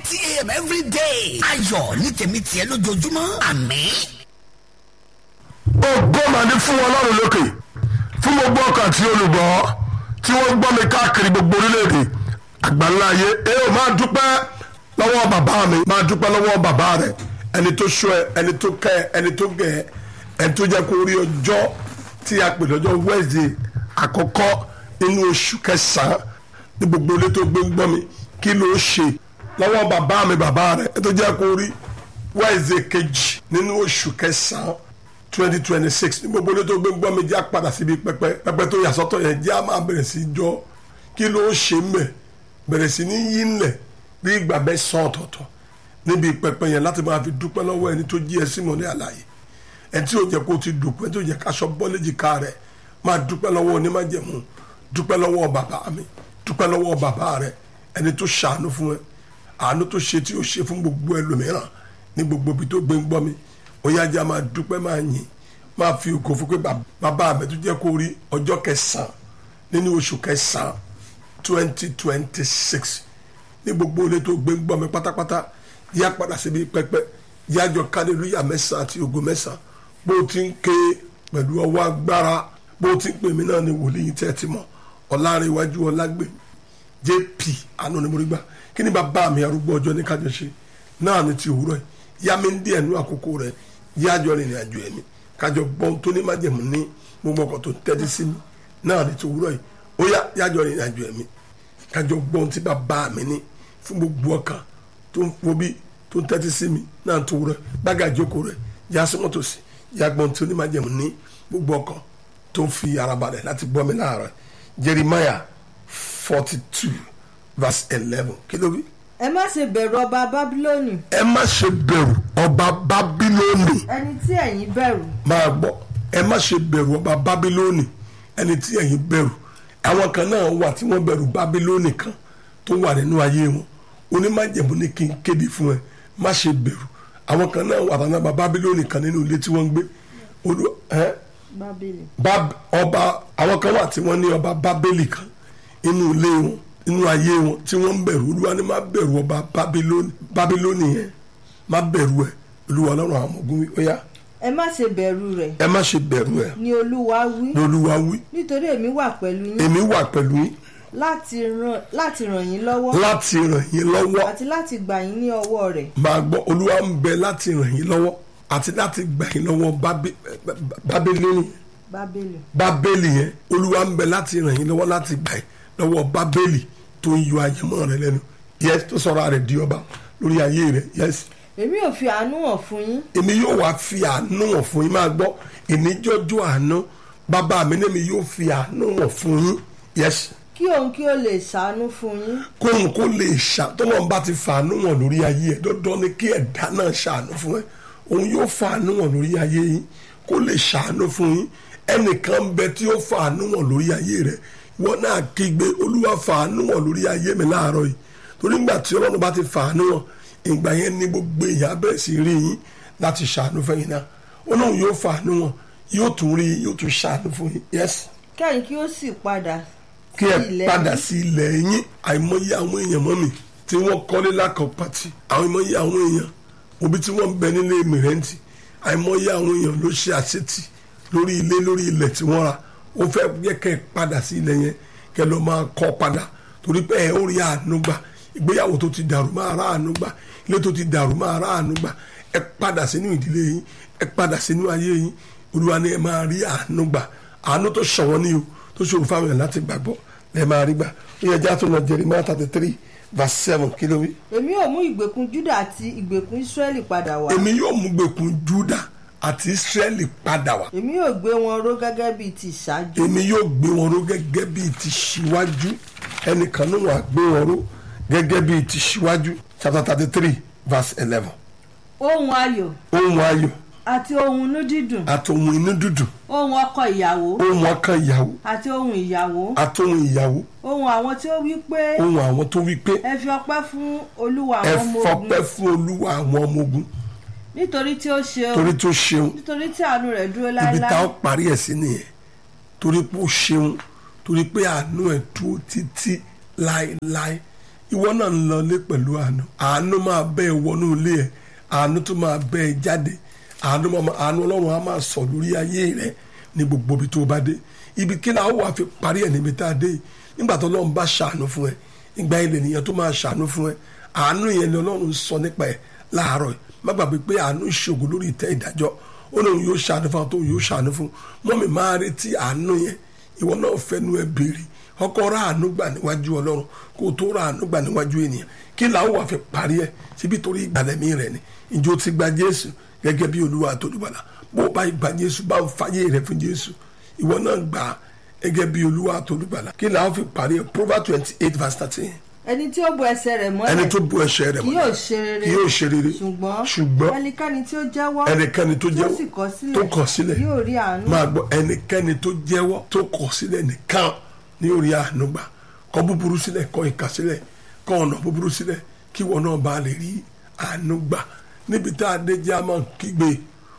thirty a.m. every day. ayọ̀ ní tèmi tiẹ̀ lójoojúmọ́ àmín. ògo mà ní fún ọlọ́run lókè fún gbogbo ọkàn tí olùgbọ́ tí wọ́n gbọ́ mi káàkiri gbogbo orílẹ̀-èdè àgbáńlá ayé ẹ ò máa dúpẹ́ lọ́wọ́ bàbá mi máa dúpẹ́ lọ́wọ́ bàbá rẹ ẹni tó ṣọ́ ẹ ẹni tó kẹ́ ẹ ẹni tó gẹ̀ ẹ ẹni tó jẹ́ kó rí ọjọ́ tí a pè lọ́jọ́ Wednesday àkọ́kọ́ nínú oṣù kẹsàn-án ní gbogbo ilé tó gbé ń gbọ́ mi kí ló ṣe lọ́wọ́ bàbá mi bàbá rẹ ẹni tó jẹ́ kó rí Wednesday kejì nínú oṣù kẹsàn-án twenty twenty six ní gbogbo ilé tó gbé ń gbọ́ mi jẹ́ àpadà síbi pẹpẹ pẹpẹ tó yà sọ́tọ̀ yẹn jẹ́ àmà bẹ̀rẹ̀ sí jọ kí ló ṣe mẹ́ bẹ̀rẹ̀ sí ní yí ńlẹ̀ bí ìgbà bẹ́ẹ̀ sàn ọ̀tọ̀ọ̀tọ̀ níbi pẹpẹ yẹn láti máa fi dúpẹ́ lọ́wọ́ ẹni tó jí ẹ sí mọ́ ní àlàyé ẹni tí ò jẹ́ kó ti dùnkú ẹni tí ò jẹ́ káṣọ bọ́lẹ́jì ká rẹ̀ máa dúpẹ́ lọ́wọ́ onímájẹ̀mú dúpẹ́ lọ́wọ́ bàbá mi dúpẹ́ lọ́wọ́ bàbá rẹ̀ ẹni tó ṣàánú fún ẹ àánú tó ṣe tí ó ṣe fún gbogbo ẹlòmíràn ní gbogbo ibi tó gbé ń gbọ́ mi ó yájà máa dúpẹ́ máa yìn máa fi ògo fún pé bàbá mi tó jẹ́ kó rí ọjọ́ kẹsàn-án nínú oṣù kẹsàn-án twenty twenty six ní gbogbo ilé tó gbé ń gbọ́ mi pátápátá yá padà síbi pẹpẹ yájọ kálílúyà mẹ́sàn-án àti ògo mẹ́sàn-án bó o ti ń ké pẹ̀lú ọwọ́ agbára bó o ti ń pè mí náà ní wòlíì tẹ́ ẹ ti mọ̀ ọ̀làrẹ̀wájú ọ̀làgbèmí jp àánú ni mo rí gbà kí ni bàbá mi arúgbó ọjọ́ ní kájọ ṣe náà ní ti òwúrọ̀ yìí yá mi ń díẹ̀ nú àkókò rẹ̀ yájọ rìnrìn àjò ẹ̀mí kájọ gbọ́n tó ní májẹ̀mú ní gbogbo ọkọ̀ tó tẹ́tí sí mi náà ní ti òwúrọ̀ yìí ó yá yájọ rìnrìn àjò ẹ̀mí kájọ gbọ́n tí bàbá mi ní fún gbogbo ọkàn tó ń wo bí tó ń tẹ́tí sí mi náà tó wúrọ̀ gbága ìjókòó rẹ̀ yá súnmọ́ tòsí yá gbọ́n tó ní májẹ̀mú ní gbogbo ọkàn tó ń fi ara balẹ̀ láti gbọ́ mi láàárọ̀ Jeremiah forty two verse eleven kí ló wí ẹ má ṣe bẹ̀rù ọba bábílónì ẹ má ṣe bẹ̀rù ọba bábílónì ẹni tí ẹ̀yin bẹ̀rù máa gbọ́ ẹ má ṣe bẹ̀rù ọba bábílónì ẹni tí ẹ̀yin bẹ̀rù àwọn kan náà wà tí wọ́n bẹ̀rù bábílónì kan tó wà nínú ayé wọn onímájẹ̀mú ní kí n kéde fún ẹ má ṣe bẹ̀rù àwọn kan náà wà tán náà bábílónì kan nínú ilé tí wọ́n ń gbé olú ẹ bábílì bá ọba àwọn kan wà tí wọ́n ní ọba bábélì kan inú ilé wọn inú ayé wọn tí wọ́n ń bẹ̀rù olúwa ni má bẹ̀rù ọba bábílónì bábílónì yẹn má bẹ̀rù ẹ olúwa ọlọ́run àwọn ọmọ ogun wí ó yá ẹ má ṣe bẹ̀rù rẹ̀ ẹ má ṣe bẹ̀rù ẹ ni olúwa wí ní olúwa wí nítorí èmi wà pẹ̀lú yín èmi wà pẹ̀lú yín láti ràn láti ràn yín lọ́wọ́ láti ràn yín lọ́wọ́ àti láti gbà yín ní ọwọ́ rẹ̀ máa gbọ́ olúwa ń bẹ láti ràn yín lọ́wọ́ àti láti gbà yín lọ́wọ́ Bábí- bábélì bábélì bábélì yẹn olúwa ń bẹ láti ràn yín lọ́wọ́ láti gbà yín lọ́wọ́ bábélì tó ń yọ àyẹ̀mọ́ rẹ lẹ́nu yẹs tó sọ̀rọ̀ rẹ̀ di ọba lórí ayé rẹ yẹs èmi ò fi àánú hàn fún yín èmi yóò wá fi àánú hàn fún yín máa gbọ́ ìníjọ́jọ́ àánú bàbá mi ní mi yóò fi àánú hàn fún yín yẹs kí òun kí ó lè ṣàánú fún yín kóhun kó lè ṣà tọ́lọ́run bá ti fàánú hàn lórí ayé ẹ̀ dandan ni kí ẹ̀dá náà ṣàánú fún ẹ òun yóò fàánú hàn lórí ayé yín kó lè ṣàánú fún yín ẹnìkan bẹ tí ó fàánú hàn lórí ayé rẹ wọn náà kígbe olúwa fàánú hàn lórí ayé mi láàárọ̀ yìí torí nígbà tí ọlọ́run bá ti fàánú hàn ìgbà yẹn ní gbogbo èèyàn bẹ̀rẹ̀ sí rí yín láti ṣàánú fún yín náà ọlọ́run yóò fàánú hàn yóò tún rí yín yóò tún ṣàánú fún yín yẹ́sì kẹ́yìn kí ó sì padà kí sí ẹ ilẹ̀ padà yín. sí ilẹ̀ yín àìmọye àwọn èèyàn mọ́ mi tí wọ́n kọ́lé lákọ̀pàtì àìmọye àwọn èèyàn òbí tí wọ́n ń bẹ nílé mìrẹ́ǹtì àìmọye àwọn èèyàn ló ṣe àṣetì lórí ilé lórí ilẹ̀ tí wọ́n ra ó fẹ́ yẹ kẹ́ ẹ padà sí ilẹ̀ yẹn kẹ́ lọ máa kọ́ padà torí pé ẹ ó rí àánú gbà ìgbéyàwó tó ti dàrú máa rà àánú gbà ilé tó ti dàrú máa rà àánú gbà ẹ padà sínú ìdílé yín ẹ padà sínú ayé yín olúwa ni ẹ máa rí àánú gbà àánú tó ṣọ̀wọ́n ní o tó ṣòro fáwọn èèyàn láti gbàgbọ́ lẹ́ẹ̀ máa rí gbà ó yẹ já tó lọ Jeremiah thirty three verse seven kí ló wí. èmi ò mú ìgbèkùn Júdà àti ìgbèkùn Ísírẹ́lì padà wá èmi yóò mú gbèkùn Júdà àti Ísírẹ́lì padà wá èmi yóò gbé wọn ró gẹ́gẹ́ bíi ti ìṣáájú èmi yóò gbé wọn ró gẹ́gẹ́ bíi ti ṣíwájú ẹnìkan náà wà gbé wọn ró gẹ́gẹ́ bíi ti ṣíwájú chapter thirty three verse eleven ohun ayọ̀ ohun ayọ̀ àti ohun inú dídùn àti ohun inú dúdùn ohun ọkọ ìyàwó ohun ọkàn ìyàwó àti ohun ìyàwó àti ohun ìyàwó ohun àwọn tí ó wí pé ohun àwọn tó wí pé ẹ fi ọpẹ́ fún olúwa ẹ àwọn ọmọ ogun fọpẹ́ fún olúwa àwọn ọmọ ogun nítorí tí ó ṣe torí tó ṣeun nítorí tí àánú rẹ̀ dúró ibi tá láéláé ó parí ẹ̀ sí nìyẹn torí pé ó ṣeun torí pé àánú ẹ̀ dúró títí láéláé ìwọ náà ń lọlé pẹ̀lú àánú àánú máa bẹ́ ẹ wọnú ilé ẹ àánú tó máa bẹ́ ẹ jáde àánú máa àánú ọlọ́run á máa sọ lórí ayé rẹ ní gbogbo ibi tó bá dé ibi kí náà wà fi parí ẹ̀ níbi tá a dé yìí nígbà tó ọlọ́run bá ṣàánú fún ẹ ìgbà ilẹ̀ nìyẹn tó máa ṣàánú fún ẹ àánú yẹn ni ọlọ́run sọ nípa ẹ láàárọ̀ yìí má gbàgbé pé àánú ṣògo lórí ìtẹ́ ìdájọ́ ó lóun yóò ṣàánú fún àwọn tó yóò ṣàánú fún mọ́mì máa retí àánú yẹn ìwọ náà fẹnu ẹ béèrè ọkọ ra àánú gbà níwájú ọlọ́run kó o tó ra àánú gbà níwájú ènìyàn kí làwọn wà fi parí ẹ síbi torí ìgbàlẹ́mí rẹ ni ìjọ ti gba jésù gẹ́gẹ́ bí olúwa àtolúbalà bó o bá gba jésù bá ń fàyè rẹ fún jésù ìwọ náà gbà á gẹ́gẹ́ bí olúwa àtolúbalà kí làwọn fi parí ẹ proverbs twenty eight verse thirteen ẹni tí ó bo ẹsẹ̀ rẹ̀ mọ́lẹ̀ ẹni tó bu ẹ̀ṣẹ̀ rẹ̀ kì yóò ṣe rere kì yóò ṣe rere ṣùgbọ́n ṣùgbọ́n ẹnikẹ́ni tí ó jẹ́wọ́ ẹnikẹ́ni tó tí ó jẹ́wọ́ sì kọ̀ sílẹ̀ tó kọ̀ sílẹ̀ yóò rí àánú máa gbọ́ ẹnikẹ́ni tó jẹ́wọ́ tó kọ̀ sílẹ̀ nìkan ní orí àánú gbà kọ̀ búburú sílẹ̀ kọ̀ ìkà sílẹ̀ kọ̀ ọ̀nà búburú sílẹ̀ kí wọn náà bá lè rí àánú gbà níbi tá a dé jẹ́ a máa kígbe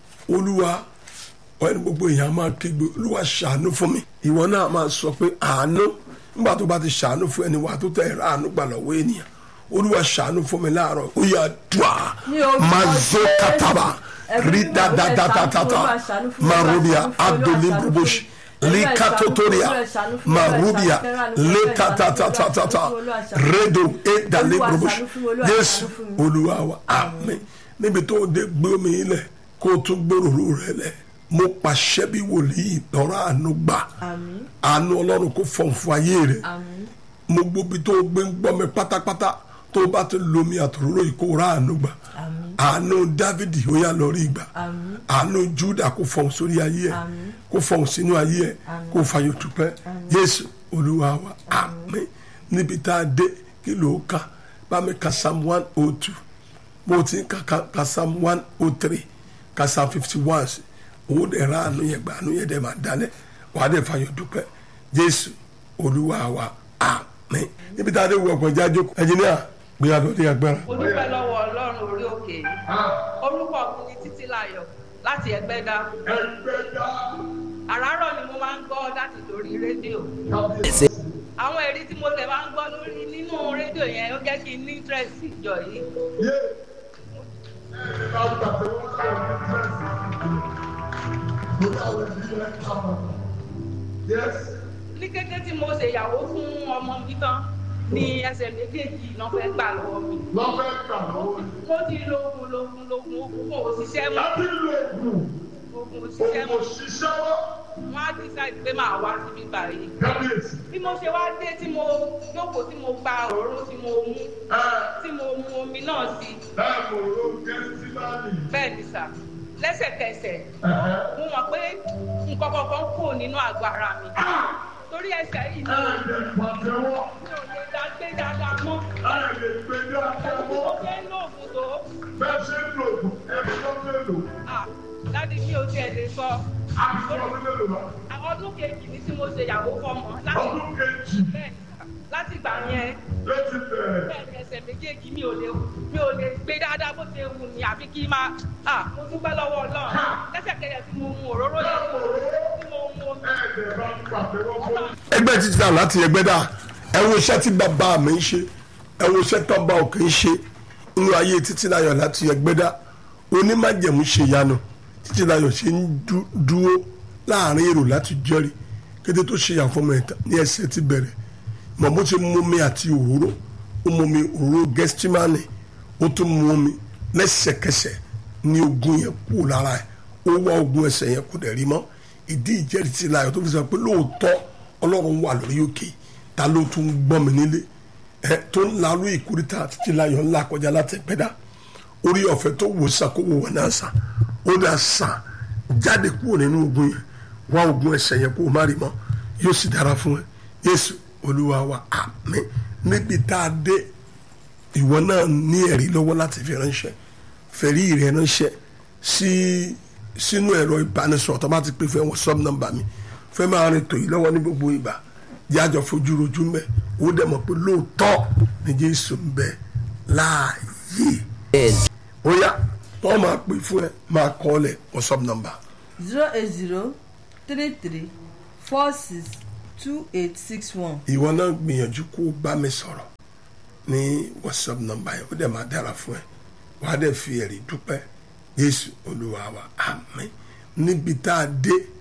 olúwa ọ̀ẹ́ni gbogbo èèyàn máa kígbe olúwa ṣàánú fún mi ìwọ náà máa sọ pé àánú nígbà tó bá ti ṣàánú fún ẹni wà tó tẹ̀ ẹ̀rọ àánú gbà lọ́wọ́ ènìyàn olúwa ṣàánú fún mi láàárọ̀ ó yà dùà Ní orúkọ mazo Jésù. kataba Ẹ̀mí rí mímọ́, dáadáa Olúwa ṣàánú fún mi, marubia Olúwa ṣàánú fún mi, adoli Olúwa brubush ṣàánú fún mi, likatotoria Olúwa ṣàánú fún mi, marubia Olúwa ṣàánú fún mi, lekatatatata Olúwa ṣàánú fún mi, redo edale Olúwa brubush ṣàánú fún mi, Olúwa Jésù ṣàánú fún mi. olúwa wa àmín níbi tó dé gbé omi ilẹ̀ kó o tún gbòòrò rẹ lẹ̀ mo pàṣẹ bí wòlíì lọ́rọ̀ àánú gbà àmín àánú ọlọ́run kó fọ̀n fún ayé rẹ̀ àmín mo gbóbi tó gbé ń gbọ́ mi pátápátá tó bá ti lomi àtòróró yìí kó rà àánú gbà àmín àánú dávidi ó yá lọ rí gbà àmín àánú júdà kó fọ̀n sórí ayé ẹ̀ Àmín. kó fọ̀n sínú ayé ẹ̀ kó fàyò tupẹ́ yéésù olúwa wa àmín níbi tá a dé kí ló kà bá mi ka psalm one oh two mo ti ń ka ka ka psalm one oh three ka psalm fifty one sí òun dẹ̀ ra àánú yẹn gbà àánú yẹn dẹ̀ máa dalẹ̀ wà á dẹ̀ fàyò dupẹ́ yéésù olúwa wa àmín níbi tá a dé wọ ọkọ̀ jáde ẹnjìníà gbéyàwó ní agbára. mo dúpẹ́ lọ́wọ́ ọlọ́run orí òkè yìí orúkọ mi ni títí láyọ̀ láti ẹgbẹ́dá àràárọ̀ ni mo máa ń gbọ́ láti lórí rédíò àwọn èrí tí mo tẹ̀ máa ń gbọ́ lórí nínú rédíò yẹn ó jẹ́ kí n ní interest ìjọ yìí ní kété tí mo ṣèyàwó fún ọmọ mi tán ni ẹsẹ̀ méjèèjì náà fẹ́ gbà lọ́wọ́ mi mo ti lo oògùn lóògùn lóògùn oògùn kò ṣiṣẹ́ mọ́ oògùn kò ṣiṣẹ́ mọ́ wọ́n á decide pé màá wá síbí báyìí bí mo ṣe wá dé tí mo jókòó tí mo gba òróró tí mo mú tí mo mu omi náà sí bẹ́ẹ̀ ni sà lẹ́sẹ̀kẹsẹ̀ mo mọ̀ pé nǹkan kankan kò nínú àgọ́ ara mi torí ẹsẹ̀ yìí ni mi ò lè dá gbé dáadáa mọ́ bí mo ṣe ń lo oògùn tó ah dádì mi ò tiẹ̀ lè sọ ọdún kejì ni tí mo ṣe ìyàwó fọmọ láti bẹ́ẹ̀ ni sà, láti gbà yẹn bẹ́ẹ̀ ni ẹsẹ̀ méjèèjì mi ò lè mi ò lè gbé dáadáa bó ṣe wù mí àfi kí n máa ah mo dúpẹ́ lọ́wọ́ ọlọ́run lẹ́sẹ̀kẹsẹ̀ tí mo mu òróró yẹn tí mo mu omi ọlọ́run ẹgbẹ́ títí náà láti ẹgbẹ́ dà ẹ wo iṣẹ́ tí bàbá mi ń ṣe ẹ wo iṣẹ́ tó bá òkè ń ṣe nínú ayé títí náà láti ẹgbẹ́ dà onímájẹ̀mú ṣe yanu títí náà ṣe ń dú- dúró láàrin èrò láti jẹ́rìí kété tó ṣe yàn fọmọ ẹ̀ta ní ẹsẹ̀ ti bẹ̀rẹ̀ mọ̀ bó ṣe mú mi àti òróró ó mú mi òróró gẹ́stímánì ó tún mú mi lẹ́sẹ̀kẹsẹ̀ ní ogun yẹn kú lára ẹ̀ ó wá ogun ẹsẹ̀ yẹn kó dẹ̀ rí mọ́ ìdí ìjẹ́rìí ti láyọ̀ tó fi sọ pé lóòótọ́ ọlọ́run wà lórí òkè ta ló tún gbọ́ mi nílé ẹ tó ń larú ìkúrítà títí láyọ̀ ńlá kọjá láti pẹ́dà orí ọ̀fẹ́ tó wò sàn kó wò wọ́n náà sàn ó dà sàn jáde kúrò nínú ogun yẹn wá ogun ẹsẹ̀ yẹn kó o má rí mọ́ yóò sì dára fún ẹ yéésù olúwa wa àmín níbi tá a dé ìwọ náà ní ẹ̀rí lọ́wọ́ láti fi ránṣẹ́ fẹ̀rí rẹ̀ ránṣẹ́ sí sínú ẹ̀rọ ìbánisọ̀rọ̀ tó bá ti pè fún ẹ̀wọ̀n sub number mi fẹ́ máa rìn tòyí lọ́wọ́ ní gbogbo ìgbà jájọ fojú rojú mẹ́ ó dẹ̀ mọ̀ pé lóòótọ́ ni jésù ń bẹ láàyè ó yá wọ́n máa pè fún ẹ máa kọ́ ọ lẹ̀ wọ́n sub number zero eight zero three three four six two eight six one ìwọ náà gbìyànjú kó o bá mi sọ̀rọ̀ ní whatsapp nọ́mbà yẹn ó dẹ̀ máa dára fún ẹ wàá dẹ̀ fi ẹ̀rí dúpẹ́ Jésù Olúwa wa àmín níbi tá a dé